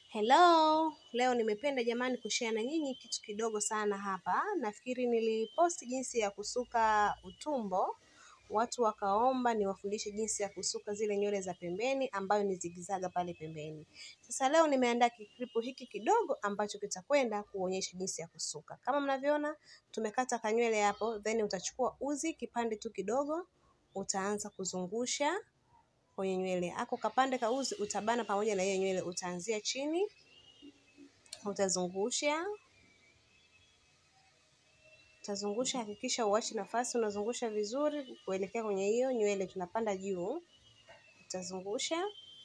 Hello, leo nimependa jamani kushare na nyinyi kitu kidogo sana hapa. Nafikiri niliposti jinsi ya kusuka utumbo, watu wakaomba niwafundishe jinsi ya kusuka zile nywele za pembeni ambayo ni zigizaga pale pembeni. Sasa leo nimeandaa kikripu hiki kidogo ambacho kitakwenda kuonyesha jinsi ya kusuka. Kama mnavyoona, tumekata kanywele hapo, then utachukua uzi kipande tu kidogo, utaanza kuzungusha kwenye nywele. Ako kapande ka uzi utabana pamoja na hiyo nywele, utaanzia chini utazungusha utazungusha, hakikisha uachi nafasi, unazungusha vizuri kuelekea kwenye hiyo nywele, tunapanda juu. Utazungusha.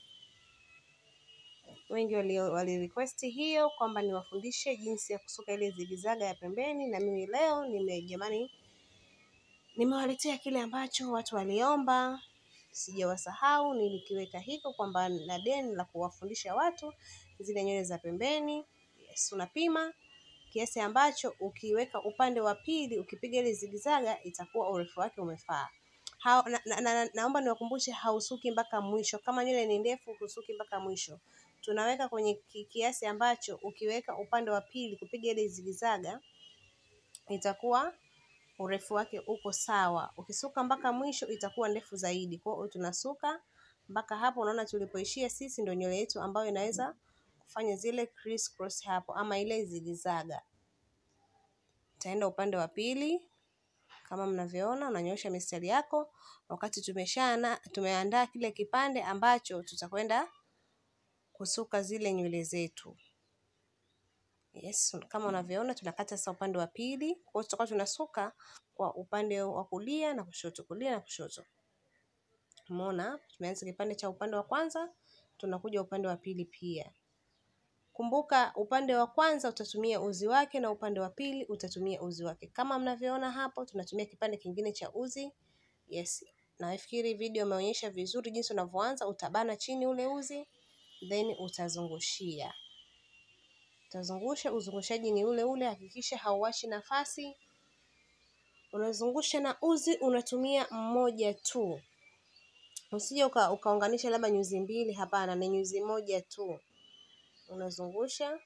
Wengi wali, wali request hiyo kwamba niwafundishe jinsi ya kusuka ile zigizaga ya pembeni, na mimi leo nime jamani, nimewaletea kile ambacho watu waliomba. Sijawasahau, nilikiweka hiko kwamba na deni la kuwafundisha watu zile nywele za pembeni. Yes, unapima kiasi ambacho ukiweka upande wa pili ukipiga ile zigizaga itakuwa urefu wake umefaa. Ha, na, na, na, naomba niwakumbushe hausuki mpaka mwisho. Kama nywele ni ndefu husuki mpaka mwisho. Tunaweka kwenye kiasi ambacho ukiweka upande wa pili kupiga ile zigizaga itakuwa urefu wake uko sawa. Ukisuka mpaka mwisho itakuwa ndefu zaidi. Kwa hiyo tunasuka mpaka hapo, unaona tulipoishia sisi ndio nywele yetu ambayo inaweza kufanya zile criss cross hapo ama ile zigizaga. Utaenda upande wa pili kama mnavyoona, unanyosha mistari yako wakati tumeshana tumeandaa kile kipande ambacho tutakwenda kusuka zile nywele zetu. Yes, kama unavyoona tunakata sasa upande wa pili. Kwa hiyo tutakuwa tunasuka kwa upande wa kulia na kushoto, kulia na kushoto. Umeona, tumeanza kipande cha upande wa kwanza, tunakuja upande wa pili pia. Kumbuka upande wa kwanza utatumia uzi wake na upande wa pili utatumia uzi wake. Kama mnavyoona hapo, tunatumia kipande kingine cha uzi. Yes, nafikiri video imeonyesha vizuri jinsi unavyoanza. Utabana chini ule uzi, then utazungushia. Utazungusha, uzungushaji ni ule ule, hakikisha hauachi nafasi. Unazungusha na uzi unatumia mmoja tu. Usije uka, ukaunganisha labda nyuzi mbili, hapana, ni nyuzi moja tu. Unazungusha.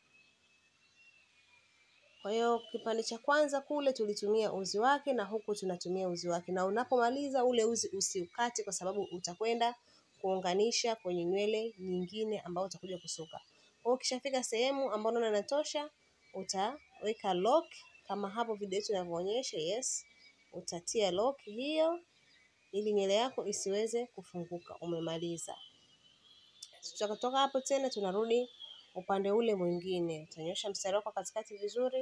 Kwa hiyo kipande cha kwanza kule tulitumia uzi wake na huku tunatumia uzi wake, na unapomaliza ule uzi usiukate, kwa sababu utakwenda kuunganisha kwenye nywele nyingine ambayo utakuja kusuka. Kwa hiyo ukishafika sehemu ambayo unaona inatosha, utaweka lock kama hapo video yetu inavyoonyesha. Yes, utatia lock hiyo ili nywele yako isiweze kufunguka. Umemaliza. Tutatoka hapo tena tunarudi upande ule mwingine. Utanyosha mstari wako katikati vizuri,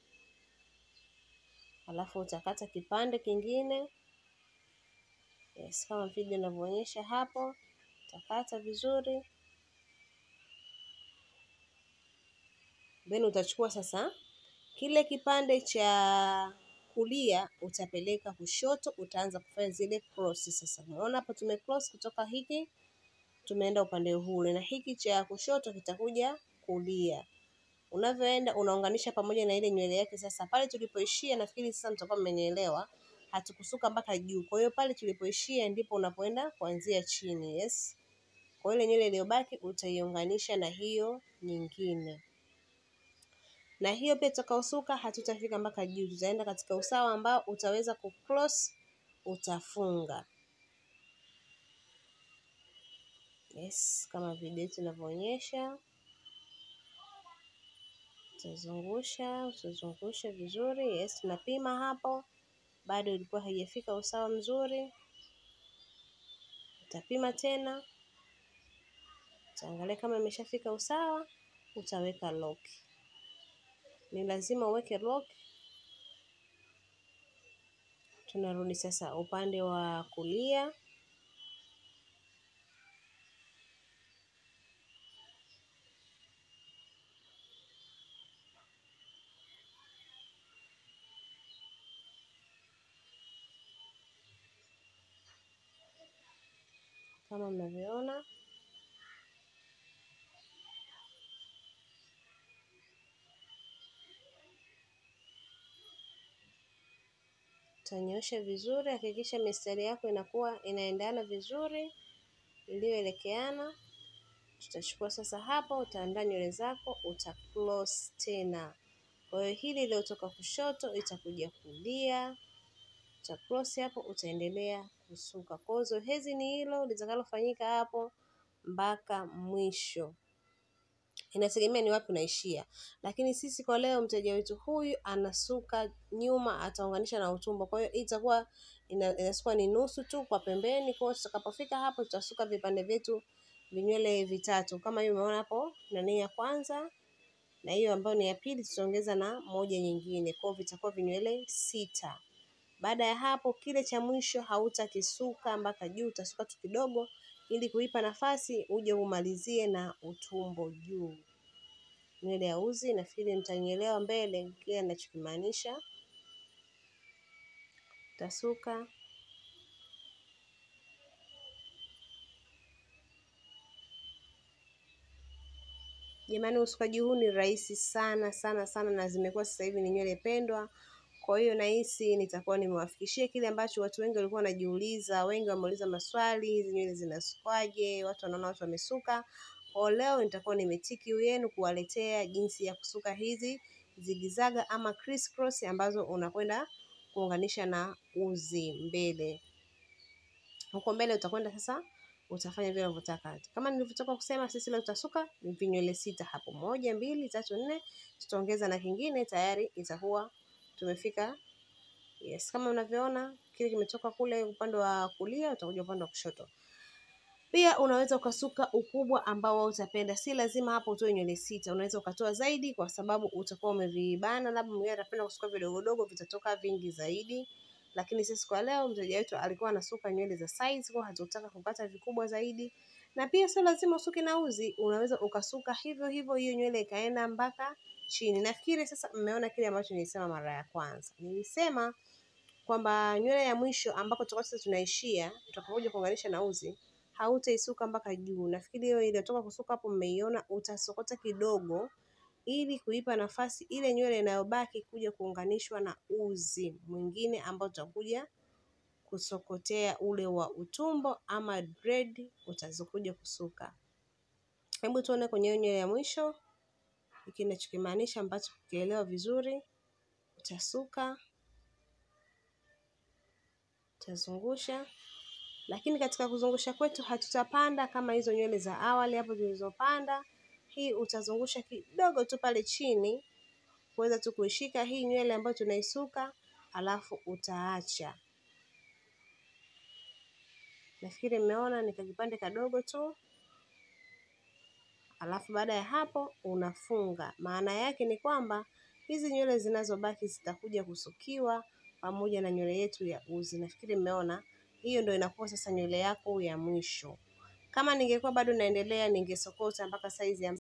alafu utakata kipande kingine. Yes, kama video inavyoonyesha hapo, utakata vizuri, then utachukua sasa kile kipande cha kulia utapeleka kushoto, utaanza kufanya zile cross. Sasa unaona hapo tume cross kutoka hiki tumeenda upande ule, na hiki cha kushoto kitakuja kulia. Unavyoenda unaunganisha pamoja na ile nywele yake. Sasa pale tulipoishia, nafikiri sasa mtakuwa mmenielewa, hatukusuka mpaka juu. Kwa hiyo pale tulipoishia ndipo unapoenda kuanzia chini. Yes, kwa ile nywele iliyobaki utaiunganisha na hiyo nyingine, na hiyo pia tutakaosuka hatutafika mpaka juu, tutaenda katika usawa ambao utaweza kucross, utafunga. Yes, kama video yetu inavyoonyesha, utazungusha utazungusha vizuri. Yes, tunapima hapo, bado ilikuwa haijafika usawa mzuri, utapima tena, utaangalia kama imeshafika usawa, utaweka lock. Ni lazima uweke lock. Tunarudi sasa upande wa kulia. Kama mnavyoona utanyosha vizuri, hakikisha mistari yako inakuwa inaendana vizuri iliyoelekeana. tutachukua sasa hapo, utaandaa nywele zako, uta close tena. Kwa hiyo hili iliyotoka kushoto itakuja kulia, uta close hapo, utaendelea kusuka. Kwa hiyo zoezi ni hilo litakalofanyika hapo mpaka mwisho inategemea ni wapi unaishia, lakini sisi kwa leo mteja wetu huyu anasuka nyuma, ataunganisha na utumbo. Kwa hiyo hii itakuwa ina- inasukwa ni nusu tu kwa pembeni. Kwa hiyo tutakapofika hapo, tutasuka vipande vyetu vinywele vitatu, kama hiyo umeona hapo, nani ya kwanza na hiyo ambayo ni ya pili, tutaongeza na moja nyingine, kwa hiyo vitakuwa vinywele sita. Baada ya hapo, kile cha mwisho hautakisuka mpaka juu, utasuka tu kidogo ili kuipa nafasi uje umalizie na utumbo juu. Nywele ya uzi, nafikiri mtanielewa mbele kile ninachokimaanisha. Utasuka Jamani, usukaji huu ni rahisi sana sana sana, na zimekuwa sasa hivi ni nywele pendwa. Kwa hiyo nahisi nitakuwa nimewafikishia kile ambacho watu wengi walikuwa wanajiuliza. Wengi wameuliza maswali, hizi nywele zinasukwaje? Watu wanaona watu wamesuka. Kwa leo nitakuwa nimetiki kiu yenu kuwaletea jinsi ya kusuka hizi zigizaga ama criss cross ambazo unakwenda kuunganisha na uzi mbele. Huko mbele utakwenda sasa utafanya vile unavyotaka. Kama nilivyotoka kusema, sisi leo tutasuka vinywele sita hapo, moja, mbili, tatu, nne, tutaongeza na kingine, tayari itakuwa tumefika. Yes, kama unavyoona kile kimetoka kule upande wa kulia, utakuja upande wa kushoto. Pia unaweza ukasuka ukubwa ambao wewe utapenda, si lazima hapo utoe nywele sita. Unaweza ukatoa zaidi, kwa sababu utakuwa umevibana, labda mwingine atapenda kusuka vidogodogo, vitatoka vingi zaidi lakini sisi kwa leo mteja wetu alikuwa anasuka nywele za size, kwa hatutaka kukata vikubwa zaidi, na pia sio lazima usuke na uzi, unaweza ukasuka hivyo hivyo, hiyo nywele ikaenda mpaka chini. Nafikiri sasa mmeona kile ambacho nilisema mara ya kwanza. Nilisema kwamba nywele ya mwisho ambako tutakuwa sasa tunaishia, tutakapokuja kuunganisha na uzi, hautaisuka mpaka juu. Nafikiri hiyo iliyotoka kusuka hapo mmeiona, utasokota kidogo ili kuipa nafasi ile nywele inayobaki kuja kuunganishwa na uzi mwingine ambao utakuja kusokotea ule wa utumbo ama dread utazokuja kusuka. Hebu tuone kwenye hiyo nywele ya mwisho hiki ninachokimaanisha ambacho kukielewa vizuri. Utasuka, utazungusha, lakini katika kuzungusha kwetu hatutapanda kama hizo nywele za awali hapo zilizopanda hii utazungusha kidogo tu pale chini kuweza tu kuishika hii nywele ambayo tunaisuka, alafu utaacha. Nafikiri mmeona ni kakipande kadogo tu, alafu baada ya hapo unafunga. Maana yake ni kwamba hizi nywele zinazobaki zitakuja kusukiwa pamoja na nywele yetu ya uzi. Nafikiri mmeona, hiyo ndio inakuwa sasa nywele yako ya mwisho. Kama ningekuwa bado naendelea, ningesokota mpaka saizi ya